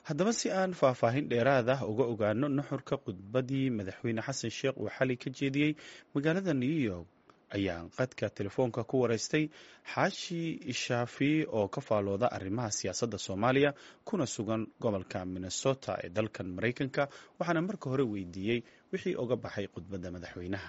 haddaba si aan faahfaahin dheeraad ah uga ogaano nuxurka khudbadii madaxweyne xasan sheekh uu xalay ka jeediyey magaalada new york ayaan qadka telefoonka ku wareystay xaashi ishaafi oo ka faalooda arrimaha siyaasadda soomaaliya kuna sugan gobolka minnesota ee dalkan maraykanka waxaana marka hore weydiiyey wixii oga baxay khudbadda madaxweynaha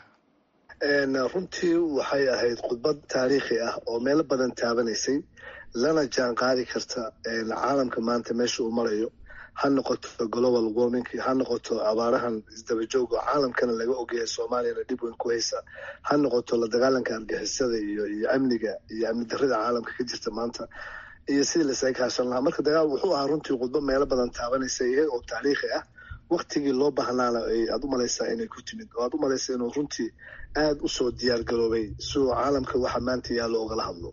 runtii waxay ahayd khudbad taariikhi ah oo meelo badan taabanaysay lana jaan qaadi karta caalamka maanta meesha uu marayo ha noqoto global warming ha noqoto abaarahan isdabajooga caalamkana laga ogyahay soomaaliyana dhib weyn ku haysa ha noqoto la dagaalanka argixisada iyo iyo amniga iyo amni darrida caalamka ka jirta maanta iyo sidii lasaga kaashan lahaa marka dagaal wuxuu ahaa runtii khudbo meelo badan taabanaysa iyaga oo taariikhi ah waktigii loo bahnaana aad u malaysaa inay ku timid oo aad u malaysaa inuu runtii aada u soo diyaar garoobay siduu caalamka waxa maanta yaallo ogala hadlo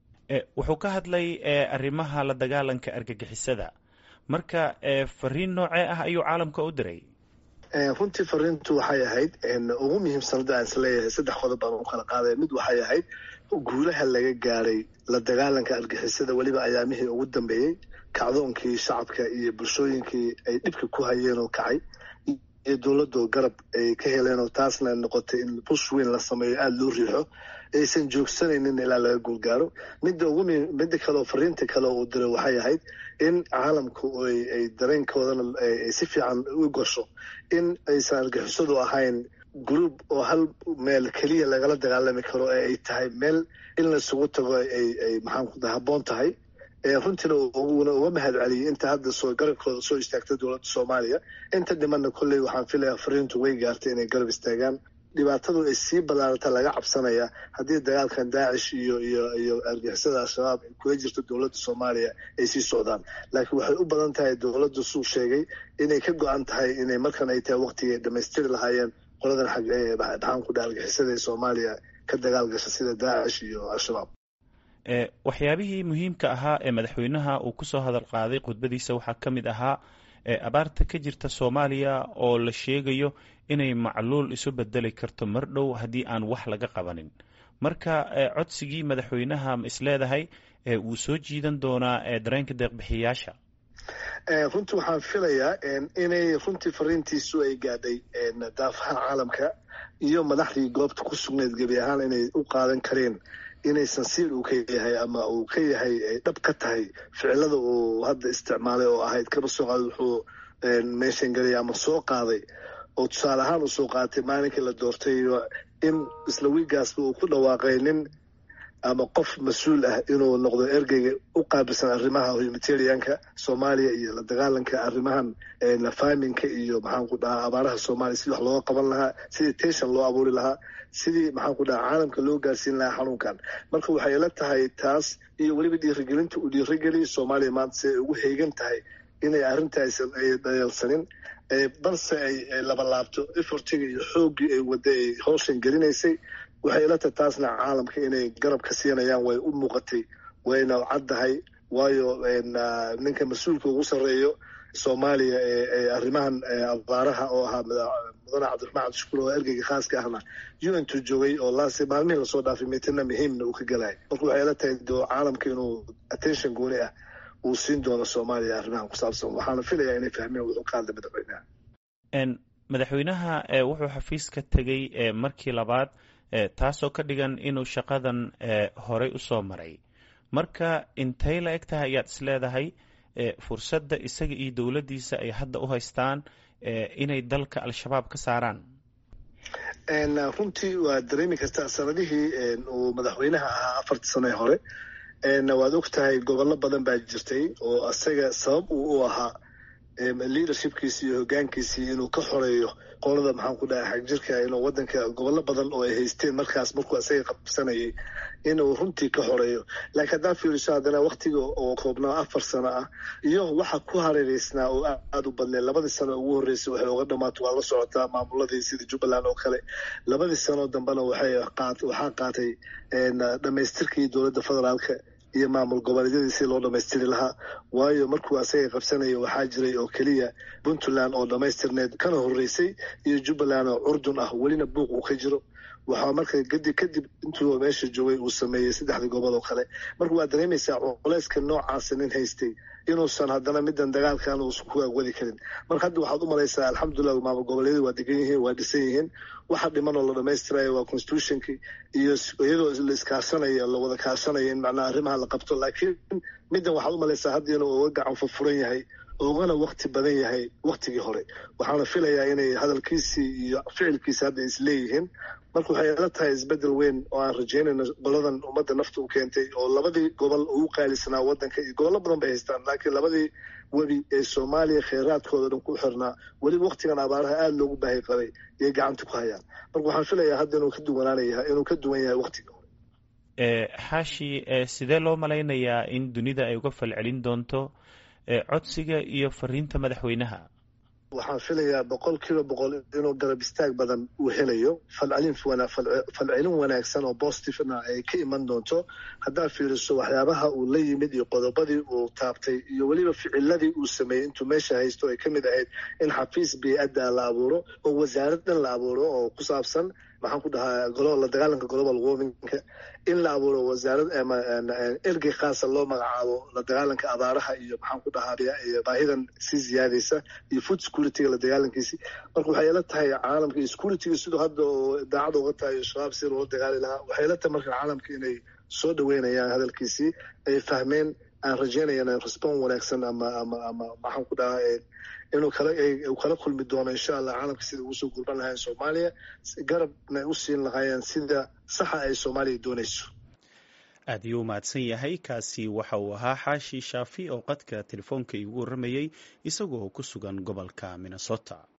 wuxuu ka hadlay arrimaha la dagaalanka argagixisada marka fariin noocee ah ayuu caalamka u diray runtii fariintu waxay ahayd ugu muhiimsanada aan isleeyahay saddex qodob baan u kala qaadaya mid waxay ahayd guulaha laga gaaray la dagaalanka argixisada weliba ayaamihii ugu dambeeyey kacdoonkii shacabka iyo bulshooyinkii ay dhibka ku hayeen oo kacay iyo dowladoo garab ay ka heleen oo taasna noqotay in bush weyn la sameeyo aada loo riixo aysan joogsanaynin ilaa laga guulgaaro midda ugu midda kale oo fariinta kale uu diray waxay ahayd in caalamku ay dareenkoodana si fiican u gasho in aysan argixisadu ahayn group oo hal meel keliya lagala dagaalami karo ee ay tahay meel in laisugu tago ay maxaanku habboon tahay runtiina una uga mahad celiyay inta hadda soo garabkooda soo istaagtay dowladda soomaaliya inta dhimanna kolley waxaan filayaa fariintu way gaartay inay garab istaagaan dhibaatadu ay sii ballaarata laga cabsanaya haddii dagaalkan daacish iyo iyo iyo argixisada al-shabaab ay kula jirto dowladda soomaaliya ay sii socdaan laakiin waxay u badan tahay dowladdu suu sheegay inay ka go-an tahay inay markan ay tahay waqtigay dhamaystiri lahaayeen qoladan xag maxaan ku dhaha argixisada ee soomaaliya ka dagaal gasha sida daacish iyo al-shabaab waxyaabihii muhiimka ahaa ee madaxweynaha uu kusoo hadal qaaday khudbadiisa waxaa ka mid ahaa abaarta ka jirta soomaaliya oo la sheegayo inay macluul isu bedeli karto mar dhow haddii aan wax laga qabanin marka codsigii madaxweynaha ma isleedahay wuu soo jiidan doonaa dareenka deeqbixiyayaasha runtii waxaan filayaa inay runtii fariintiisu ay gaadhay daafaha caalamka iyo madaxdii goobta ku sugnayd gebi ahaan inay u qaadan kareen inaysan siil uu ka yahay ama uu ka yahay dhab ka tahay ficilada uu hadda isticmaalay oo ahayd kaba soo qaada wuxuu meeshan gelaya ama soo qaaday oo tusaale ahaan uu soo qaatay maalinkii la doortay in isla wiigaasba uu ku dhawaaqay nin ama qof mas-uul ah inuu noqdo ergeyga u qaabilsan arrimaha humanitarianka soomaaliya iyo la dagaalanka arrimahan faminka iyo maxaan ku dhahaa abaaraha soomaaliya sidii wax looga qaban lahaa sidii tension loo abuuri lahaa sidii maxaan ku dhahaa caalamka loo gaarsiin lahaa xanuunkan marka waxay ila tahay taas iyo weliba dhiirigelinta uu dhiirigeliya soomaaliya maanta si ay ugu heegan tahay inay arrintaaysan ay dhayalsanin balse ay labalaabto efortiga iyo xooggii ay wadda ay howshan gelinaysay waxay ila tahay taasna caalamka inay garab ka siinayaan way u muuqatay wayna caddahay waayo ninka mas-uulka ugu sarreeyo soomaaliya ee arrimahan abaaraha oo ahaa mudane cabdiraxmaan cabdishukuur oo ergeyga khaaska ahna u n tu joogay oo laas maalmihii lasoo dhaafay mitina muhiimna uu ka gelaya marka waxay ila tahay caalamka inuu attention gooni ah uu siin doono soomaaliya arrimahan ku saabsan waxaana filayaa inay fahmeen wuxuu ka hadlay madaxweynaha madaxweynaha wuxuu xafiiska tegey markii labaad taasoo ka dhigan inuu shaqadan horey u soo maray marka intay la eg tahay ayaad is leedahay fursadda isaga iyo dowladdiisa ay hadda u haystaan inay dalka al-shabaab ka saaraan runtii waa dareemi kartaa sanadihii uu madaxweynaha ahaa afartii sano ee hore waad og tahay gobollo badan baa jirtay oo isaga sabab uu u ahaa leadershipkiisi iyo hogaankiisii inuu ka xoreeyo qolada maxaan ku dhaha xagjirka inuu wadanka gobollo badan oo ay haysteen markaas markuu isaga qabsanayay inuu runtii ka xoreeyo laakiin haddaa fiiriso haddana waktiga oo koobnaa afar sano ah iyo waxa ku hareereysnaa oo aada u badneed labadii sano ugu horreysay waxay uga dhamaato waa la socotaa maamuladii sida jubbaland oo kale labadii sano dambena waxay waxaa qaatay dhamaystirkii dowladda federaalka iyo maamul goboleedyadii si loo dhamaystiri lahaa waayo markuu asaga qabsanaya waxaa jiray oo keliya puntland oo dhamaystirneed kana horreysay iyo jubbaland oo curdun ah welina buuq uu ka jiro waxaa marka gadi kadib intuu meesha joogay uu sameeyey saddexdii gobol oo kale marka waa dareemaysaa culeyska noocaasa nin haystay inuusan haddana midan dagaalkan uusan ku agwadi karin marka hadda waxaad u malaysaa alxamdulilah maamul goboleedyadu waa degan yihiin waa dhisan yihiin waxa dhiman oo la dhamaystirayo waa constitutionki iyo iyadoo la iskaasanayo la wada kaasanayo in macnaha arrimaha la qabto laakiin middan waxaad u malaysaa hadda inuu uga gacan furfuran yahay ugana wakti badan yahay waktigii hore waxaana filayaa inay hadalkiisii iyo ficilkiisi hadda isleeyihiin marka waxay ila tahay isbedel weyn oo aan rajaynayno goladan ummadda nafta u keentay oo labadii gobol ugu qaalisanaa wadanka iyo gobollo badan bay haystaan laakiin labadii webi ee soomaaliya kheyraadkooda dhan ku xirnaa weliba waktigan abaaraha aada loogu baahi qabay iyay gacanta ku hayaan marka waxaan filayaa hadda inuu ka duwanaanaya inuu ka duwan yahay waktigii hore xaashi sidee loo malaynayaa in dunida ay uga falcelin doonto codsiga iyo fariinta madaxweynaha waxaan filayaa boqol kiiba boqol inuu garab istaag badan uu helayo falcelin falcelin wanaagsan oo positivena ay ka iman doonto haddaad fiiriso waxyaabaha uu la yimid iyo qodobadii uu taabtay iyo weliba ficiladii uu sameeyey intuu meesha haysto ay ka mid ahayd in xafiis bey-adda la abuuro oo wasaarad dhan la abuuro oo ku saabsan maxaan ku dhahaa la dagaalanka global warmingka in la abuuro wasaarad ergey khaasa loo magacaabo la dagaalanka abaaraha iyo maxaan ku dhahaa baahidan sii ziyaadaysa iyo food securityga la dagaalankiisi marka waxay ila tahay caalamka iyo securityga siduu hadda oo daacada uga tahay shabaab si loola dagaali lahaa waxay ila tahay marka caalamka inay soo dhaweynayaan hadalkiisii ay fahmeen aan rajaynayana respon wanaagsan ama ama ama maxaan ku dhahaa inuu kala uu kala kulmi doono insha allah caalamka sida ugu soo gurban lahayn soomaaliya garabna u siin lahaayeen sida saxa ay soomaaliya doonayso aad ayuu mahadsan yahay kaasi waxa uu ahaa xaashi shaafi oo qadka telefoonka iigu warramayey isagoo ku sugan gobolka minnesota